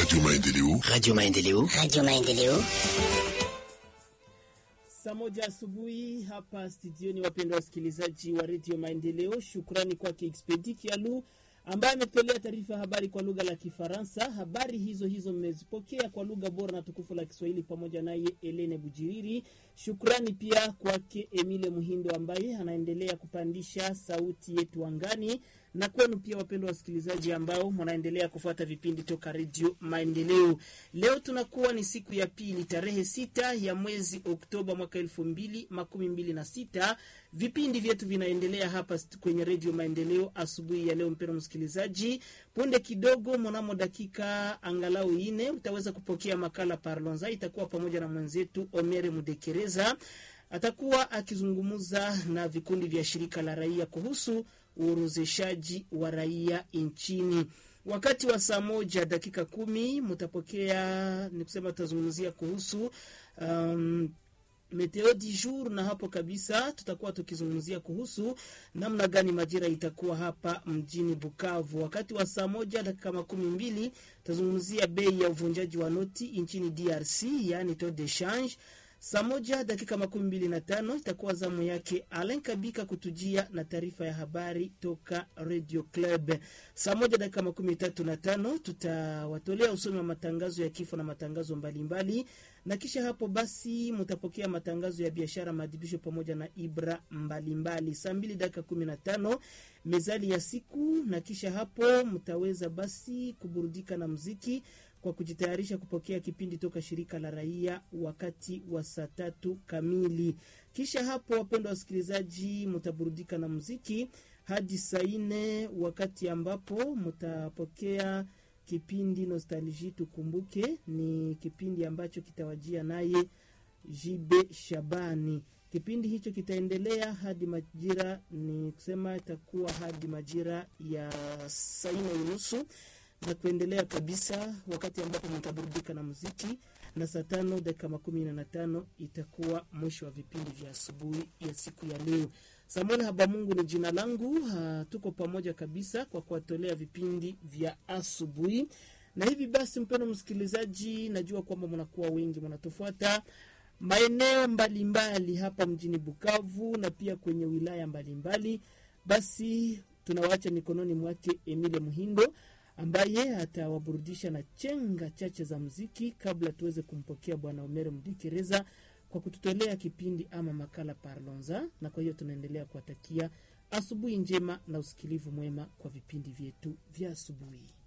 Radio Maendeleo. Radio Maendeleo. Radio Maendeleo. Saa moja asubuhi hapa studioni, wapendwa wasikilizaji wa redio Maendeleo. Shukrani kwake Expedi Kialu ambaye ametolea taarifa habari kwa lugha la Kifaransa. Habari hizo hizo mmezipokea kwa lugha bora na tukufu la Kiswahili pamoja naye Elene Bujiriri. Shukrani pia kwake Emile Muhindo ambaye anaendelea kupandisha sauti yetu angani, na kwenu pia wapendwa wasikilizaji ambao mnaendelea kufuata vipindi toka redio Maendeleo. Leo tunakuwa ni siku ya pili tarehe sita ya mwezi Oktoba mwaka elfu mbili makumi mbili na sita. Vipindi vyetu vinaendelea hapa kwenye redio Maendeleo asubuhi ya leo. Mpendwa msikilizaji, punde kidogo, mnamo dakika angalau ine utaweza kupokea makala Parlonza, itakuwa pamoja na mwenzetu Omere Mudekereza atakuwa akizungumza na vikundi vya shirika la raia kuhusu uorozeshaji wa raia nchini. Wakati wa saa moja dakika kumi mutapokea ni kusema, tutazungumzia kuhusu um, meteo du jour, na hapo kabisa tutakuwa tukizungumzia kuhusu namna gani majira itakuwa hapa mjini Bukavu. Wakati wa saa moja dakika makumi mbili tutazungumzia bei ya uvunjaji wa noti nchini DRC, yaani taux de change. Saa moja dakika makumi mbili na tano itakuwa zamu yake Alen Kabika kutujia na taarifa ya habari toka Radio Club. Saa moja dakika makumi tatu na tano tutawatolea usomi wa matangazo ya kifo na matangazo mbalimbali mbali. Na kisha hapo basi mtapokea matangazo ya biashara, maadhibisho pamoja na ibra mbalimbali. Saa mbili dakika kumi na tano mezali ya siku, na kisha hapo mtaweza basi kuburudika na mziki kwa kujitayarisha kupokea kipindi toka shirika la raia wakati wa saa tatu kamili. Kisha hapo, wapendwa wasikilizaji, mtaburudika na muziki hadi saa nne wakati ambapo mtapokea kipindi Nostalgie Tukumbuke. Ni kipindi ambacho kitawajia naye Jibe Shabani. Kipindi hicho kitaendelea hadi majira, ni kusema itakuwa hadi majira ya saa nne unusu na kuendelea kabisa, wakati ambapo mtaburudika na muziki, na saa tano dakika makumi na tano itakuwa mwisho wa vipindi vya asubuhi ya siku ya leo. Samuel Habamungu ni jina langu. Ha, tuko pamoja kabisa kwa kuwatolea vipindi vya asubuhi, na hivi basi, mpendwa msikilizaji, najua kwamba mnakuwa wengi mnatufuata maeneo mbalimbali hapa mjini Bukavu na pia kwenye wilaya mbalimbali. Basi tunawaacha mikononi mwake Emile Muhindo ambaye atawaburudisha na chenga chache za mziki kabla tuweze kumpokea bwana Omere Mdikereza kwa kututolea kipindi ama makala Parlonza. Na kwa hiyo tunaendelea kuwatakia asubuhi njema na usikilivu mwema kwa vipindi vyetu vya asubuhi.